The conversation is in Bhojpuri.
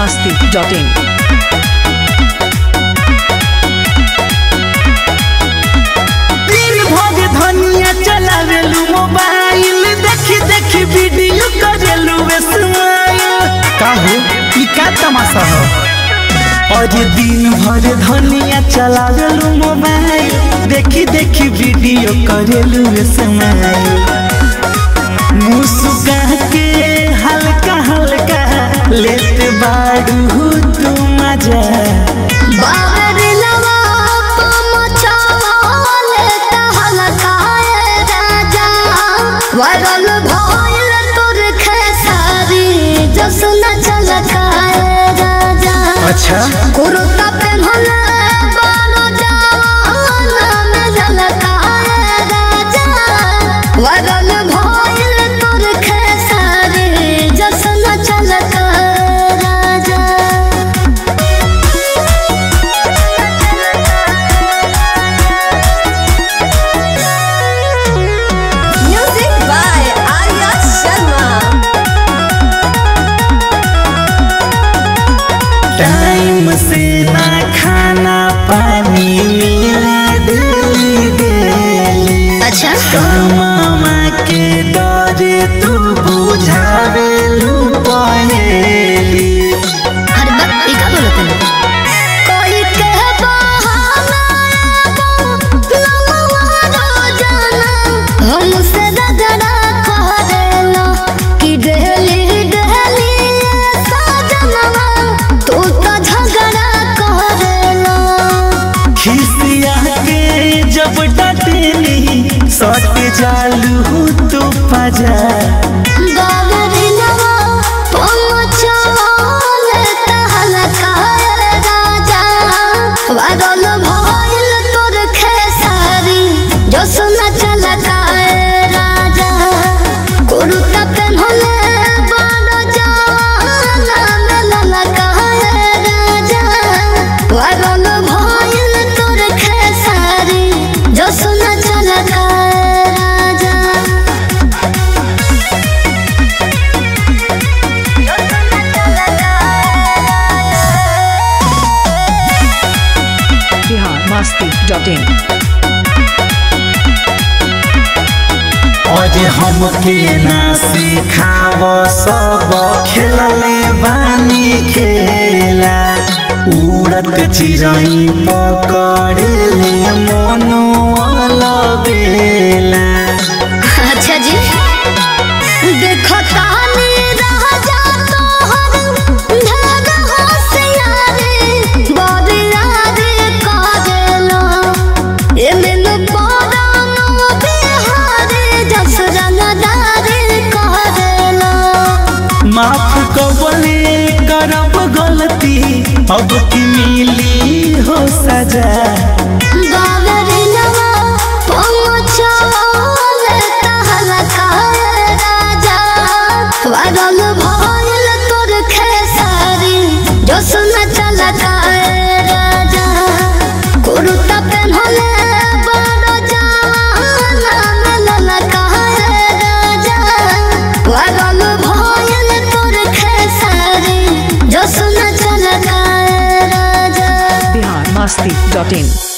masti.in. दिन भर धनिया चलावेलू मोबाइल देखी देखी वीडियो करेलू स्माइल काहू ई का तमाशा हो और दिन भर धनिया चलावेलू मोबाइल देखी देखी वीडियो करेलू स्माइल मुस्का के हल्का हल्का लेते बाड़ू तू मजा बाबरिलवा पमचवाले तहलकाए राजा वरल भइल तोर खेसारी जसन चलकाए राजा अच्छा कुर्ता पेन्हले बानो जवान में झलकाए राजा वरल भइल तोर खेसारी जसन चलकाए राजा Music by Arya Sharma. Time से ना खाना पानी मिले डेली डेली अच्छा कमामा के डरे तू बुझावे लू पहेली हर बार ई का बोलत है कोई के बहाना लमवा रोजाना हमसे रगड़ा करेला कि डेली डेली सजनवा तू तो झगड़ा करेला खिसिया के जब डटेली सट जालू तू पजा बाबरिलवा पमचवाले तहलकाए राजा वरल भइल तोर खेसारी जसन चलकाए राजा कुर्ता पेन्हले बड़ जवान में ललकाए राजा वरल भइल तोर खेसारी जसन चलकाए राजा Bihar masti.in. और हमके ना सिखाव सब खेलले बानी खेला उड़त चिरई पकड़ले मनो बेला अच्छा जी देखो तानी राजा तोहर ढग होशियारी बरियारी कागेलो एमे न परानो बिहारी जसरंगदारी कागेलो माफ कबले करब गलती अब की मिली हो सजा बाबरिलवा पहुँचले तहलकाए राजा वरल भइल तोर खेसारी जसन चलकाए राजा कुर्ता पेन्हले बड़ जवान में ललकाए राजा वरल भइल तोर खेसारी जसन चलकाए राजा Bihar masti.in.